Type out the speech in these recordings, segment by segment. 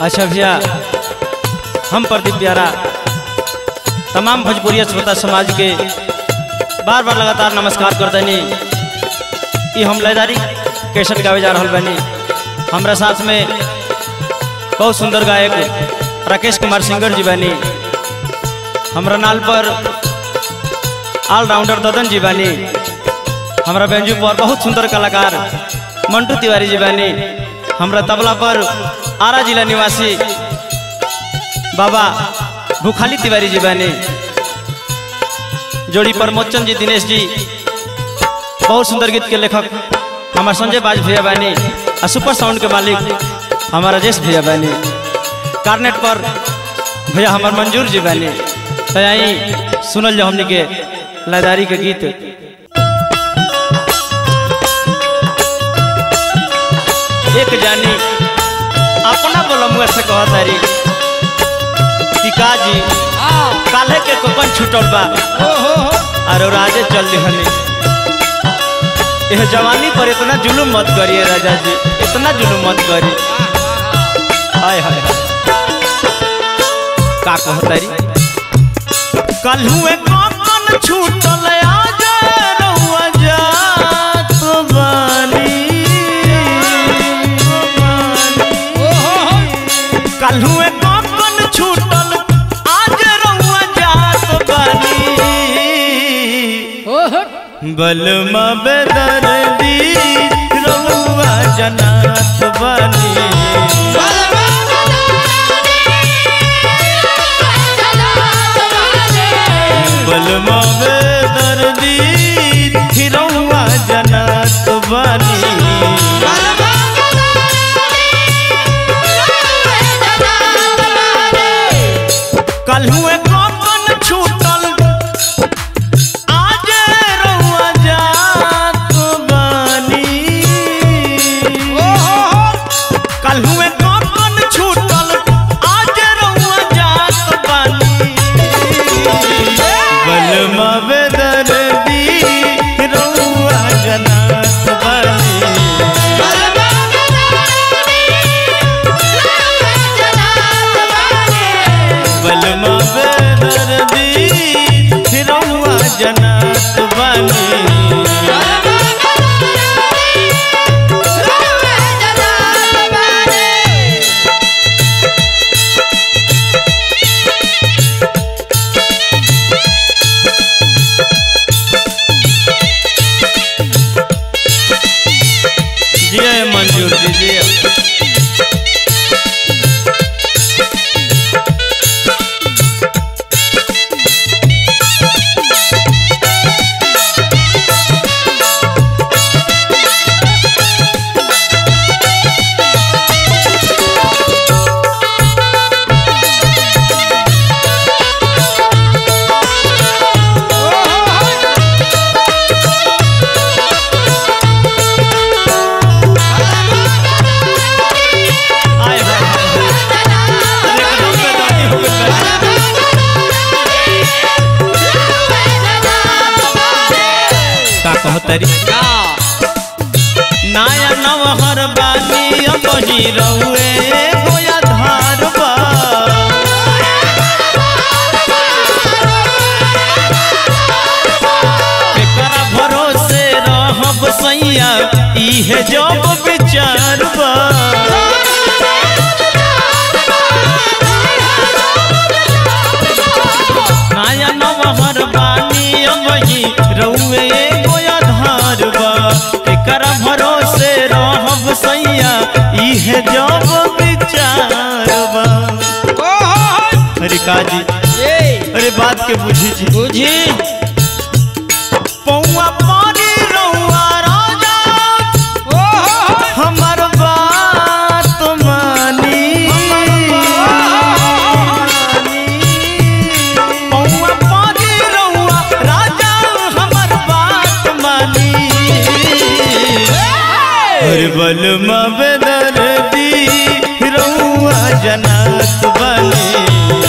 अच्छा भैया हम प्रदीप प्यारा तमाम भोजपुरिया श्रोता समाज के बार बार लगातार नमस्कार कर देनी ई हम लयदारी कैसेट गावे जा रहल बानी हमरा साथ में बहुत सुंदर गायक राकेश कुमार सिंगर जी बानी हमरा नाल पर ऑलराउंडर ददन जी बानी हमरा बेंजू पर बहुत सुंदर कलाकार मंटू तिवारी जी बानी हमरा तबला पर आरा जिला निवासी बाबा भूखाली तिवारी जी बानी जोड़ी पर मोचन जी दिनेश जी बहुत सुंदर गीत के लेखक हमार संजय बाज भैया बानी और सुपर साउंड के मालिक हमारा राजेश भैया बानी कार्नेट पर भैया हमार मंजूर जी बानी तो यही सुनल जो हमने के लयदारी के गीत एक जानी अपना बोलमुआ से कह तारी टीका जी काल्हे के कोकन छूटल बा और राजे चल दिहनी यह जवानी पर इतना जुलूम मत करिए राजा जी इतना जुलूम मत करिए हाय हाय हाय का कहतारी कल हुए कोकन छूटल आज रहुआ जात बानी कल हुए कोकन छूटल आज रहुआ जात बानी बलमा बेदर्दी रहुआ जनात बानी बलमा बेदर्दी रहुआ जनात बानी कल हुए कोकन छूटल आज रहुआ जात बानी कल हुए कोकन छूटल आज रहुआ जात बानी बलमा बेदर्दी रहुआ जनात बानी बलमा बेदर्दी रहुआ जनात बानी जिया मंजूर जी जिया आय हाय हाय हाय। एकदम बेदर्दी हो गइल बा। का कहतरी नाया नवहर बानी अब ही रहुए गोया धार बा एकरा भरोसे रहब सैया इहे जब विचार बा नाया नवहर बानी अबही रउए गोया धार बा एकरा भरोसे रहब सैया इहे जब विचार बा अरे काजी अरे बात के बुझी जी बुझी पौआ पानी रउआ राजा हमर बात मानी पौआ पानी रउआ राजा हमर बात मानी हर बलमा बेदर्दी रउआ जनात बनी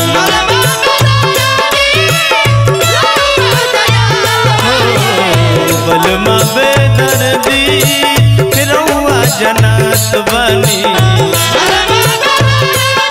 बलमा बेदर्दी रउआ जनात बनी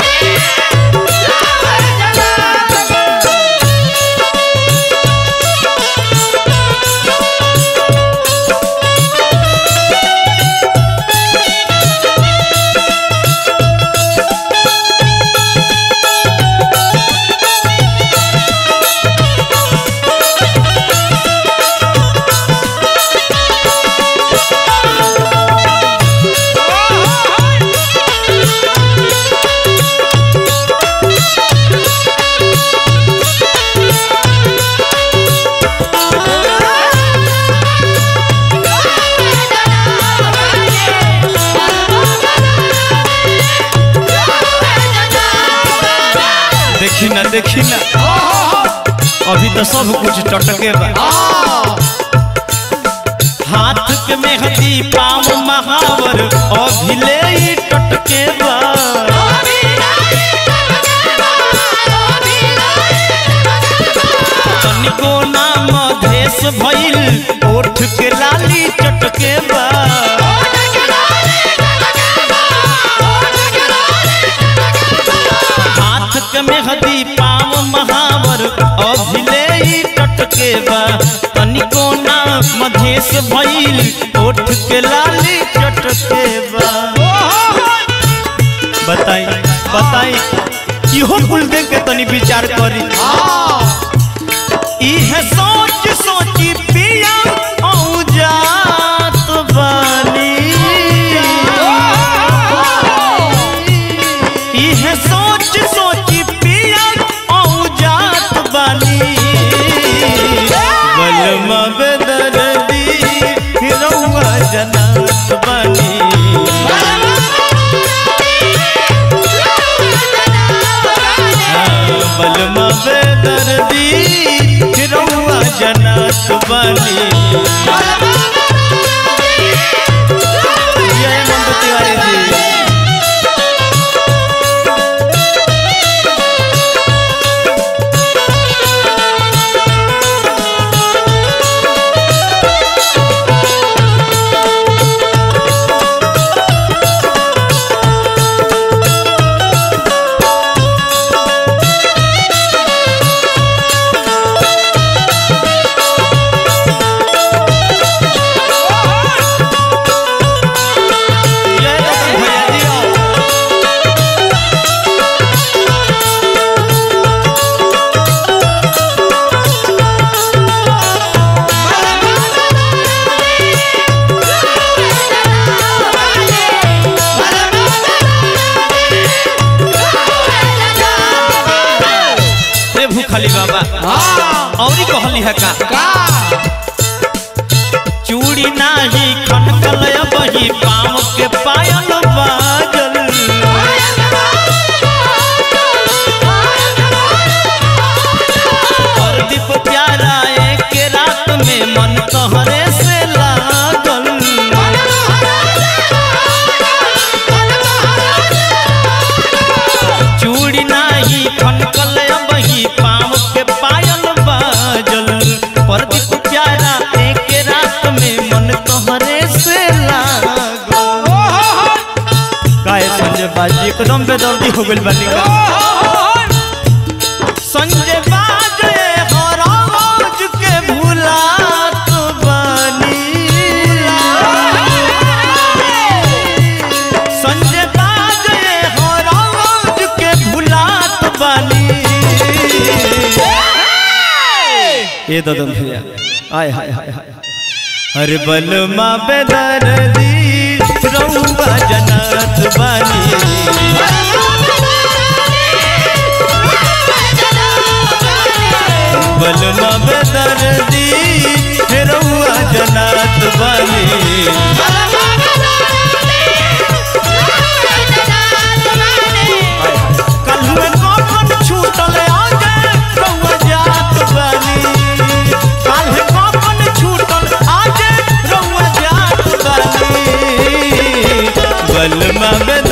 देखी ना अभी तो सब कुछ टटके बा हाथ के मेहंदी पाँव महावर अभिले ही टटके बा तनिको नाम देश भइल ओठ के लाली चटके बा हाथ के मेहंदी पाँव महावर अभिले ही टटके बा तनिको नाम देश भइल ओठ के लाली चटके बा बताई बताई इहो कुल देख के तनी विचार करी इहे सोच सोची पिया औ जात बानी इहे सोच सोची पिया औ जात बानी बलमा बेदर्दी रउआ जनात बानी बलमा बेदर्दी रउआ जनात बानी जय मंटू तिवारी जी जय रतन भैया जी आओ। रे भूखली बाबा औरी कहली है का चूड़ी नाही खनकल बही पाँव के पायल बाजल और दीप प्यारा एक रात में मन तोहरे से लागल चूड़ी नाही खनकल बही पाँव के पायल बाजल पर दीप प्यारा एक रात में मन तोहरे से लागल काहे संजय बाजी एकदम बेदर्दी हो गइल बानी का संजय बाजे हराज के भुलात बानी संजय बाजे हराज के भुलात बानी ये ददन भैया आय हाय हाय हाय अरे बलमा बेदर्दी रउआ जनात बानी बलमा बेदर्दी रउआ जनात बानी कल्हुए कौन छूटल आगे रउआ जात बानी काल्हे कौन छूटल आगे रउआ जात बानी बलमा बेदर्दी